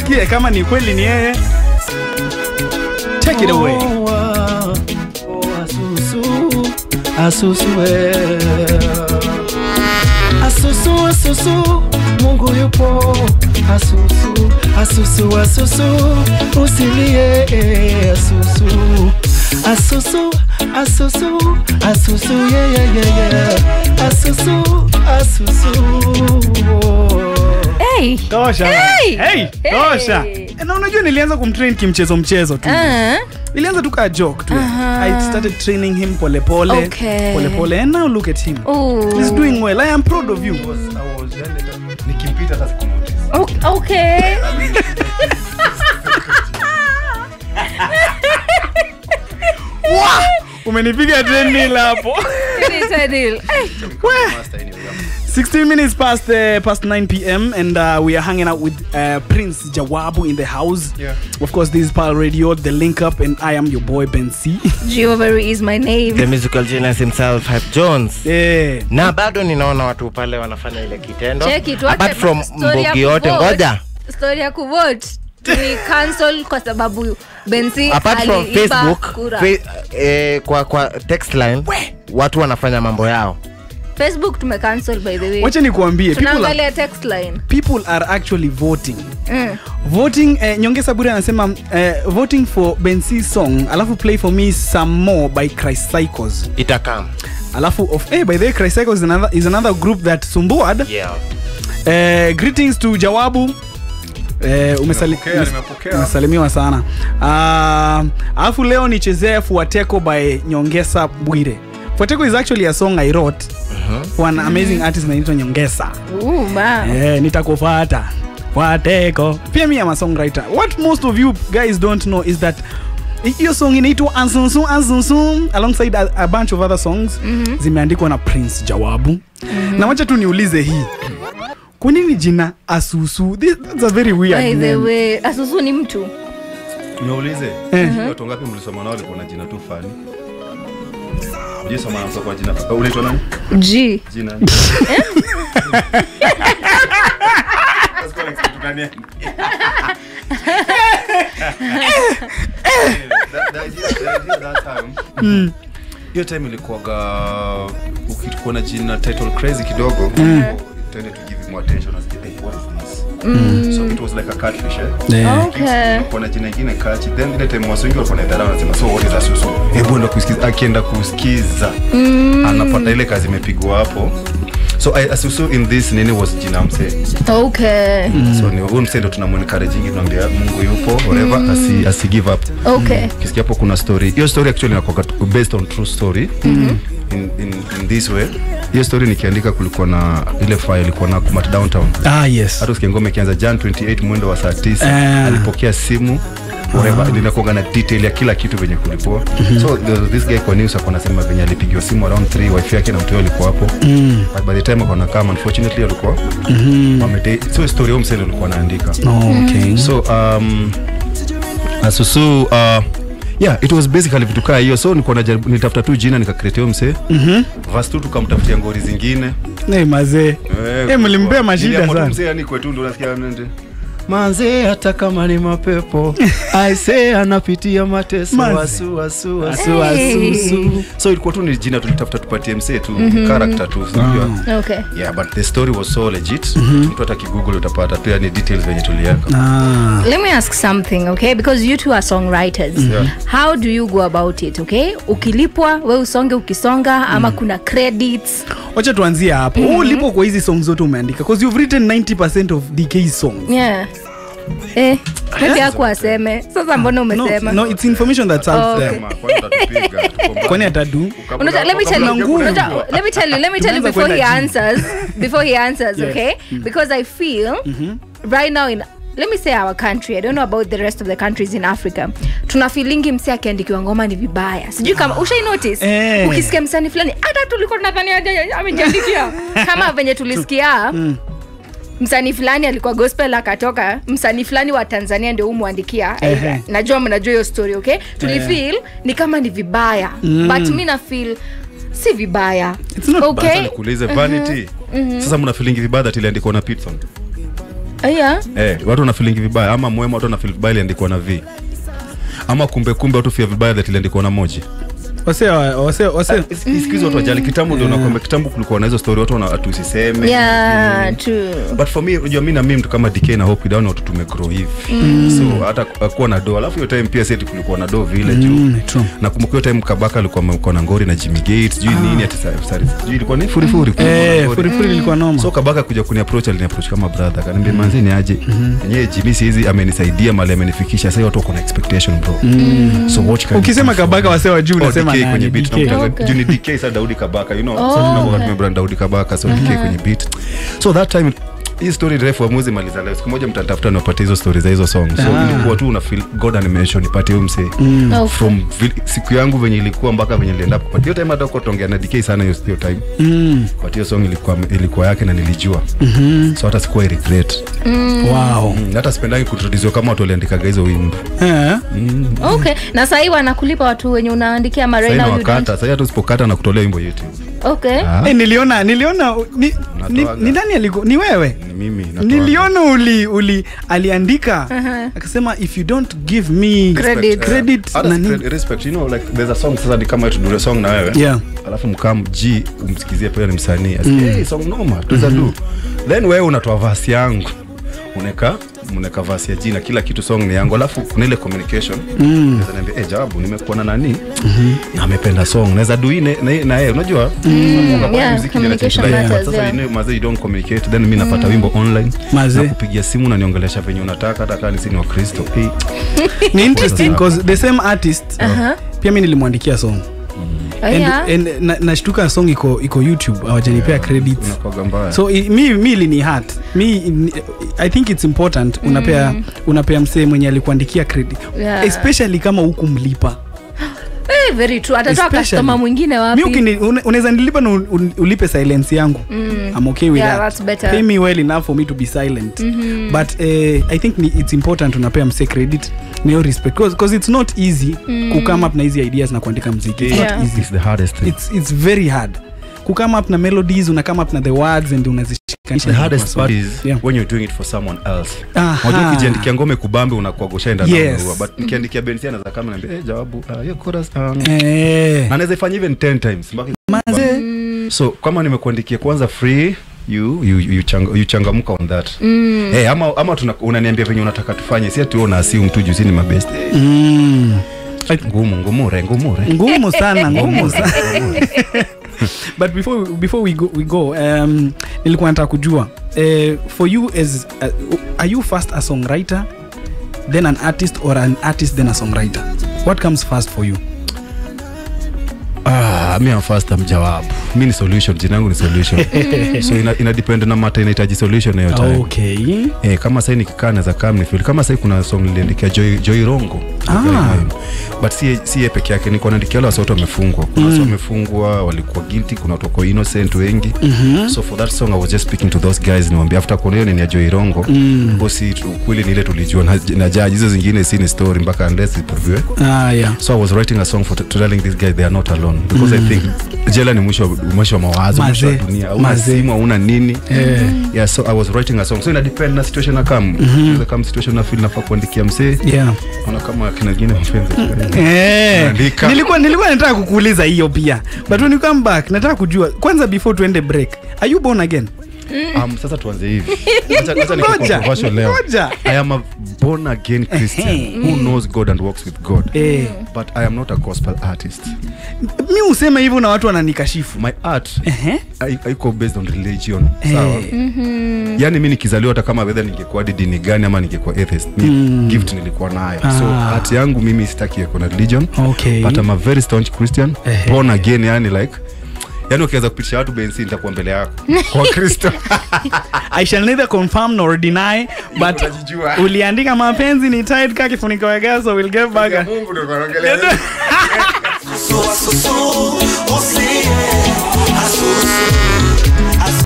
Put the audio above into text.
tusikie kama ni kweli ni yeye take it away Oh, ah, oh, asusu, asusu, eh. asusu asusu mungu yupo asusu asusu asusu usilie eh, asusu asusu asusu asusu yeah, yeah, yeah, yeah. asusu asusu oh. Hey. tosha Hey! hey, tosha Hey! na unajua nilianza kumtrain kimchezo mchezo tu Ah, ilianza tu kaa joke tu Aha. i started training him polepole Okay. polepole and now look at him ooh. he's doing well i am proud of you nikimpita hata sikumuti O- okay. Wah! umenipiga trendil hapo It is a deal. Hey. 16 minutes past uh, past 9 p.m. and uh, we are hanging out with uh, Prince Jawabu in the house. Yeah. Of course, this is Pal Radio, the link up, and I am your boy Ben C. Jewelry is my name. the musical genius himself Hype Jones yeah. na bado ninaona watu pale wanafanya ile kitendo Cheki, tuache apart from story ya mbogi yote kuvote. ngoja Story ya kuvote ni cancel kwa sababu Bensi apart from aliiba facebook kura. fe, eh, kwa kwa text line watu wanafanya mambo yao Facebook tume cancel by the way. Wacha nikuambie, people are, Tunaangalia text line. people are actually voting. Mm. Voting, eh, Nyongesa Bure anasema eh, voting for Ben C song, alafu play for me some more by Christ Cycles. itakam Alafu of eh, by the way, Christ Cycles is another, is another group that Sumbuad. yeah. Eh, greetings to Jawabu. Eh, umesali, Nimepokea, umes- nimepokea. umesalimiwa sana Ah, alafu leo nichezee fuateko by nyongesa bwire fuateko is actually a song i wrote for an amazing artist naitwa nyongesa Ooh, ma. eh, nitakufata fuateko pia mi am a songwriter what most of you guys don't know is that hi- hiyo song inaitwa ansunsu ansunsu alongside a, a bunch of other songs mm-hmm. zimeandikwa na prince jawabu mm-hmm. na wacha tu niulize hii kwa nini jina asusu This, that's a very weird By the name. way, Asusu ni mtu. niulize Eh. watu ngapi mlisoma nao walikuwa na jina tu fani ujisoma na kwa jina uh, unaitwa nani G. jina That- the idea- the idea that time, hiyo time ilikuwaga ukikuwa na jina title crazy kidogo tended to give more attention as hey, what is this so it was like a catfish eh? Yeah. Okay. kuna jina ingine kachi then ile time watu wengi walikuwa naidharau wanasema so what is asusu hebu enda kusikiza akienda kusikiza anapata ile kazi imepigwa hapo so I, asusu in this nini was jina msee Okay. so ni huyu msee ndo tunamuencouraging tunaambia mungu yupo whatever asi, asi give up Okay. kisikia hapo kuna story hiyo story actually inakuwa based on true story in, in, in this way hiyo story nikiandika kulikuwa na ile file ilikuwa na kumat downtown ah yes hata usikia ngoma ikianza jan 28 mwendo wa saa 9 Ah. alipokea simu whatever linakuanga na detail ya kila kitu venye kulikuwa so there was this guy kwa news akona sema venye alipigiwa simu around 3 wife yake na mtu yake alikuwa hapo but by the time akona kama unfortunately alikuwa wamete so story hiyo msendo alikuwa anaandika oh, okay so um asusu uh, yeah it was basically vitu kaa hiyo so nilikuwa najaribu nitafuta tu jina nikakreate hiyo msee mm-hmm. vas tu tukamtafutia ngori zingine hey, mazee Eh, mlimpea mashida Niliamua tu sana. msee yani kwetu ndo nasikia nende manze hata kama ni mapepo aise anapitia mateso Manze. wasu wasu wasu Hey. wasusu so ilikuwa tu ni jina tulitafuta tupatie msee tu character tu unajua Okay. yeah but the story was so legit mtu hata kigoogle utapata tu yani details venye tuliweka ah. Let me ask something, okay? Because you two are songwriters. Yeah. How do you go about it, okay? Ukilipwa, we usonge ukisonga ama kuna credits. wacha tuanzie hapo mm-hmm. ulipo kwa hizi song zote umeandika because you've written 90 of dk songs Yeah. Eh, maybe haku aseme. Sasa mbona no, umesema? no it's information that's out Oh, there okay. Sema, kwani utatupiga? Tuko mbali. kwani atadu Kabla- Unajua, let me tell Kuna you, nguvu. unajua, let me tell you, let me tell you Tumeanza before he kwenda chini. answers, before he answers, Yes. okay? Because I feel right now in let me say our country i don't know about the rest of the countries in africa tuna filingi msi akiandikiwa ngoma ni vibaya sijui kama ushai notice Eh. ukisikia msani fulani hata tulikuwa tunadhani aje- amejiandikia kama venye tulisikia msanii fulani alikuwa gospel akatoka msanii fulani wa tanzania ndio umwandikia Ehe. najua mnajua hiyo story okay tulifeel ni kama ni vibaya but mi na feel si vibaya It's not okay Sasa nikuulize vanity sasa mna feeling vibaya that iliandikwa na pitson aya eh, watu wanafilingi vibaya ama mwema watu wanafil vibaya iliandikwa na v ama kumbe kumbe watu fia vibaya that iliandikwa na moja wase wase wase sikizi watu wajali kitambo ndio nakwambia kitambo kulikuwa na hizo story watu wana atu usiseme yeah true but for me unajua mi na mimi mtu kama DK na hope down watu tumegrow hivi so hata kuwa na do alafu hiyo time pia seti kulikuwa na do vile juu Mm, true. nakumbuka hiyo time kabaka alikuwa amekuwa na ngori na Jimmy Gates sijui nini ati sa- sa- sijui ilikuwa ni furifuri kulikuwa na eh ngori. furifuri ilikuwa noma so kabaka kuja kuni approach alini approach kama brother akaniambia manzi ni aje yenyewe Jimmy sihizi amenisaidia mali amenifikisha sasa watu wako na expectation bro so watch can ukisema you do for kabaka me? wase wa juu Oh, unasema DK nani? kwenye beat DK. na Okay. juu ni DK sasa Daudi Kabaka you know Oh. so tunakuwa tumebra Daudi Kabaka so DK kwenye beat so that time hii story refu amuzi maliza leo siku moja mtatafuta niwapatie hizo story za hizo song so Ah. ilikuwa tu una feel God animation ipate huyo msee Okay. from vi- siku yangu venye ilikuwa mpaka venye nilienda kupata hiyo time hata kwa tuongea na DK sana hiyo hiyo time Mm, but hiyo song ilikuwa ilikuwa yake na nilijua so hata sikuwa regret wow mm. hata sipendangi kuintroduce kama watu waliandikaga hizo wimbo eh okay na sahii wanakulipa watu wenye unaandikia sasa marena wakata sasa hata usipokata na kutolea wimbo youtube okay ah, Eh, niliona niliona ni, ni, Unatoaga. ni nani aliku ni wewe ni mimi natoa. niliona uli uli aliandika Aha. akasema if you don't give me Credit. credit Hata nani- credit- respect you know like there's a song sasa ni kama tudure song na wewe Yeah. alafu mkam g umsikizie pia ni msanii asikie hey, song noma tuweza do then wewe unatoa vasi yangu uneka mneka vasi ya jina kila kitu song ni yangu alafu kuna ile communication mm. naweza niambia eh jawabu nimekuwa na nani na amependa song naweza do ine na na yeye unajua mm. yeah, communication matters, sasa yeah. you know mazee you don't communicate then mimi napata wimbo online Mazee. na kupigia simu na niongelesha venye unataka hata kama ni sini wa Kristo hey, ni interesting because the same artist Aha. pia mi nilimwandikia song Oh, and, yeah. and, na, nashtuka song iko iko youtube hawajanipea credits unakuwaga mbaya so i, mi mi lini hat mi ni- i think it's important unapea unapea msee mwenye alikuandikia credit Yeah. especially kama huku mlipa Eh, very true atatoa Especially- customer mwingine mi wapi ukini- une- unaweza nilipa na un- un- ulipe silence yangu I'm okay with Yeah, that. that's better. Pay me well enough for me to be silent but eh, i think ni, it's important unapea mse credit niyo respect because it's not easy kukame up na hizi ideas na kuandika mziki it's Yeah. not easy It's the hardest thing. it's, it's very hard kukame up na melodies unakame up na the words and unazishikanisha the hardest kwa part song. is Yeah. when you're doing it for someone else Aha. unajua ukijiandikia ngome kubambe unakuwa goshaenda Yes. na but nikiandikia bensi anaweza kama naambia eh jawabu ah, hiyo chorus um, Eh, na anaweza ifanya even 10 times mpaka maze so kama nimekuandikia kwanza free you you you, chang, you changamuka on that mm. hey, ama ama tuna, unaniambia venye unataka tufanye si ati wewe una assume tu juu si ni mabest hey, mm. ngumu ngumure ngumure ngumu sana ngumu sana but before, before we go, we go um, nilikuwa nataka kujua uh, for you as uh, are you first a songwriter then an artist or an artist then a songwriter what comes first for you Ah, mi am first am jawabu mi ni solution jina yangu ni solution so ina, ina depend na mata inahitaji solution hiyo time okay Eh, kama sai nikikaa naweza kaa mnifil kama sai kuna song niliandikia Joy, Joy Rongo Ah. but si si yeye peke yake niko naandikia wale watu wamefungwa kuna watu wamefungwa walikuwa guilty kuna watu wako innocent wengi so for that song I was just speaking to those guys niwaambia after kuona hiyo ni ya Joy Rongo mm. si tu- kweli ni ile tulijua na, na judge hizo zingine si ni story mpaka unless iproviwe ah, yeah. so I was writing a song for to telling these guys they are not alone because I think jela ni mwisho mwisho wa mawazo mwisho wa Mazee. dunia hauna Mazee. simu hauna nini yeah so I was writing a song so ina depend na situation na kam mm kama situation na feel nafaa kuandikia msee Yeah. ona kama kina wengine mapenzi Eh, Unaandika. nilikuwa nilikuwa nataka kukuuliza hiyo pia but when you come back nataka kujua kwanza before tuende break are you born again um, sasa tuanze hivi acha acha niko Ngoja, controversial leo ngoja. I am a born again Christian who knows God and works with God eh, but I am not a gospel artist mi husema hivyo na watu wananikashifu my art Ehe. hai- haiko based on religion sawa yani mi nikizaliwa hata kama wedha ningekuwa hadi dini gani ama ningekuwa atheist ni gift nilikuwa nayo so Ah. art yangu mimi sitaki iko na religion Okay. but I'm a very staunch christian Ehe. born again yani like yani ukiweza kupitisha watu bensi nitakuwa mbele yako kwa kristo i shall neither confirm nor deny but Unajijua. uliandika mapenzi ni tight ka kifuniko ya gas so we'll get back Mungu ndio anaongelea So, so, so, oh, see, yeah. I so, so,